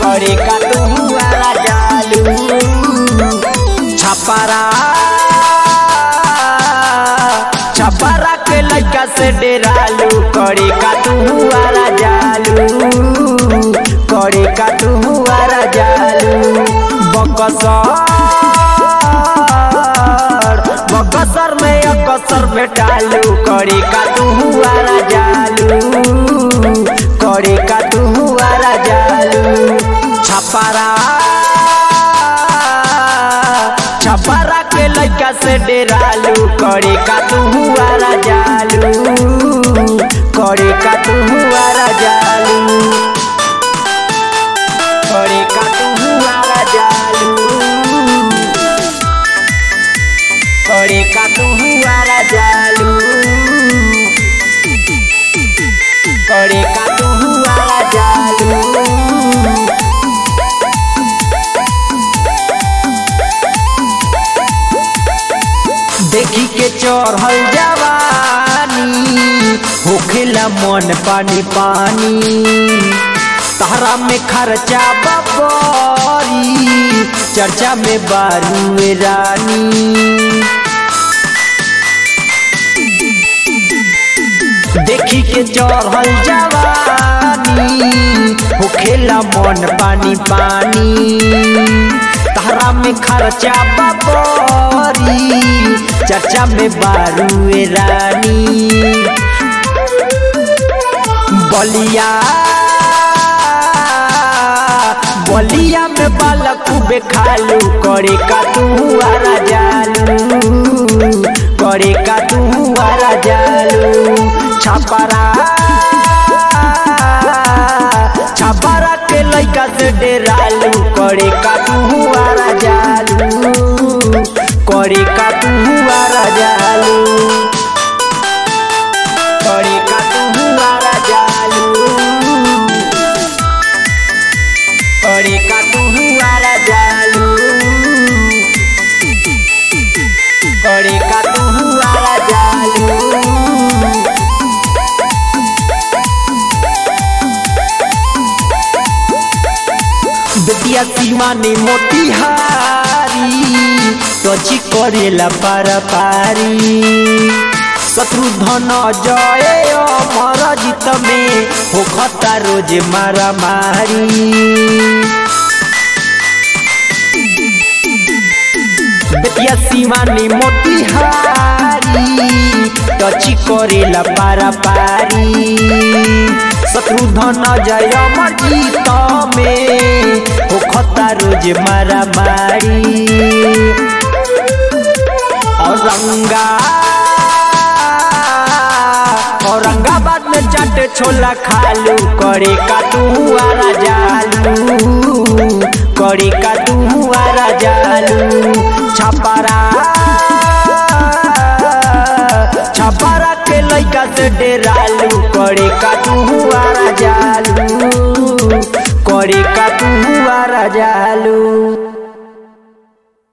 करे का तू आरा जालू छपरा छपरा के लड़का से डेरालू करे का तू आरा जालू करे का तू आरा जालू बकसर बकसर में अकसर भेटालू करे का तू आरा जालू करे का तू आरा जालू छपरा छपरा के लड़का से डेरालू करे का तू आरा जालू करे का तू आरा जालू करे का तू आरा जालू करे का तू आरा जालू करे का तू आरा जालू देखी के चढ़ल जवानी होखेला मन पानी पानी तारा में खर्चा बबरी चर्चा में बारू रानी देखी के चढ़ल जवानी होखेला मन पानी पानी तारा में खर्चा बबरी चर्चा में बारू रानी बलिया बलिया में बालक खूबे खालू करे का तू आरा जालू करे का तू आरा जालू छपरा छपरा के लइका से डेरालू करे का तू आरा जालू करे का तू आरा जालू करे का तू आरा जालू करे का तू आरा जालू करे का तू आरा जालू बेटिया शिवानी मोतिहारी तची करेला पार पारी शत्रुधन जय अमर जीत में होखता रोज मारा मारी बेटिया शिवानी मोतिहारी टची करेला पारा पारी शत्रुधन जय अमर जीत में होखता रोज मारा मारी औरंगा औरंगाबाद में चाट छोला खालू करे का तू आरा जालू करे का तू आरा जालू छपरा छपरा के लइका से डेरालू करे का तू आरा जालू करे का तू आरा जालू